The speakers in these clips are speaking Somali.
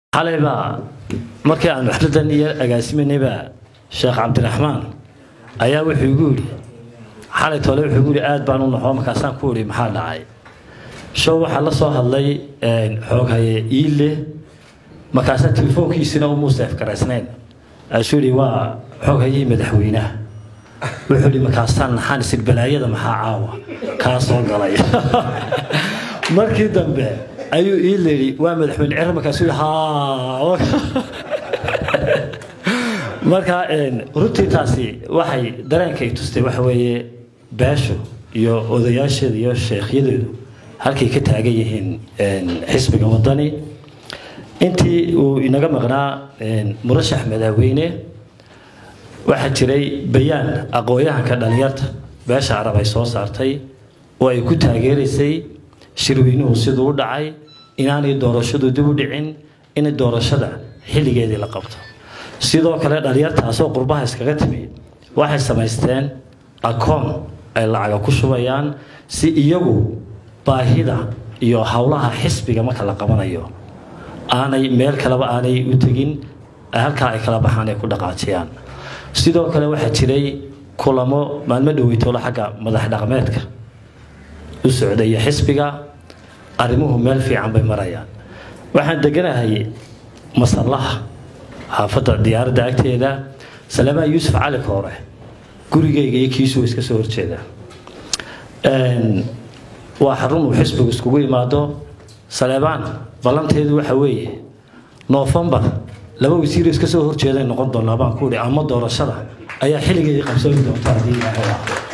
xalay baa markii aan waxladan iyo agaasimanayba sheekh cabdiraxmaan ayaa wuxuu igu yidhi xalay tole wuxuu igu yidhi aad baan u naxo markaasaan ku idhi maxaa dhacay show waxaa la soo hadlay xooghaye iile markaasaa telefoonkiisina umuu seefgaraysnayn aasuu yidhi waa xooghayihii madaxweynaha wuxuu yidhi markaasaan naxaan isir balaayada maxaa caawa kaa soo galay markii dambe ayuu ii leeyi waa madaxweyne cere markaasuu yidhi haa marka runtii taasi waxay dareenka i tustay waxa weeye beesho iyo odayaasheeda iyo sheekhyadeedu halkay ka taagan yihiin xisbiga wadani intii uu inaga maqnaa murashax madaxweyne waxaa jiray bayaan aqoon-yahanka dhalinyarta beesha carab ay soo saartay oo ay ku taageeraysay shirweynuhu siduu u dhacay inaanay doorashadu dib u dhicin in doorashada xilligeedii la qabto sidoo kale dhalinyartaasoo qurbaha iskaga timi waxay samaysteen akoon ay lacaga ku shubayaan si iyagu baahida iyo howlaha xisbiga marka la qabanayo aanay meel kaleba aanay u tegin halkaa ay kala baxaan ay ku dhaqaajiyaan sidoo kale waxaa jiray kulamo maalmo dhoweytoolo xagga madax dhaqmeedka u socdaya xisbiga arrimuhu meel fiican bay marayaan waxaan deganahay masallaha xaafadda diyaaradda agteeda salamaa yuusuf cali koore gurigayga iyo kiisuu iska soo horjeedaa waa xarun uu xisbigu iskugu imaado saleebaan ballanteedu waxa weeye noofembar laba wasiir iska soo horjeeday noqon doonaa baan ku ihi ama doorashada ayaa xilligeedii qabsooni doonta haddii ilaahay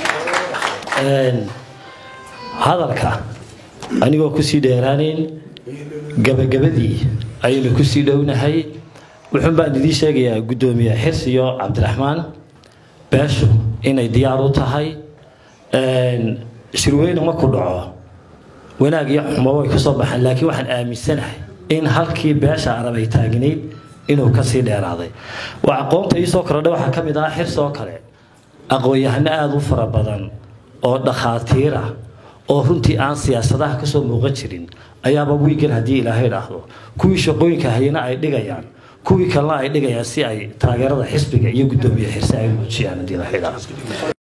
hadalka anigoo kusii dheeraanayn gabagabadii ayaynu kusii dhownahay wuxuun baan idiin sheegayaa guddoomiye xirsi iyo cabdiraxmaan beeshu inay diyaar u tahay shirweyne markuu dhaco wanaag iyo xumo way ka soo baxaan laakiin waxaan aaminsanahay in halkii beesha arab ay taagnayd inuu kasii dheeraaday waa aqoonta iisoo korodha waxaa ka mid ah xirsoo kale aqoon-yahano aada u fara badan oo dhakhaatiir ah oo runtii aan siyaasadaha kasoo muuqan jirin ayaaba wiigan haddii ilaahay dhaahdo kuwii shaqooyinka hayana ay dhigayaan kuwii kalena ay dhigayaan si ay taageerada xisbiga iyo guddoomiye xirse ay muujiyaan haddii ilaahay dhaahdo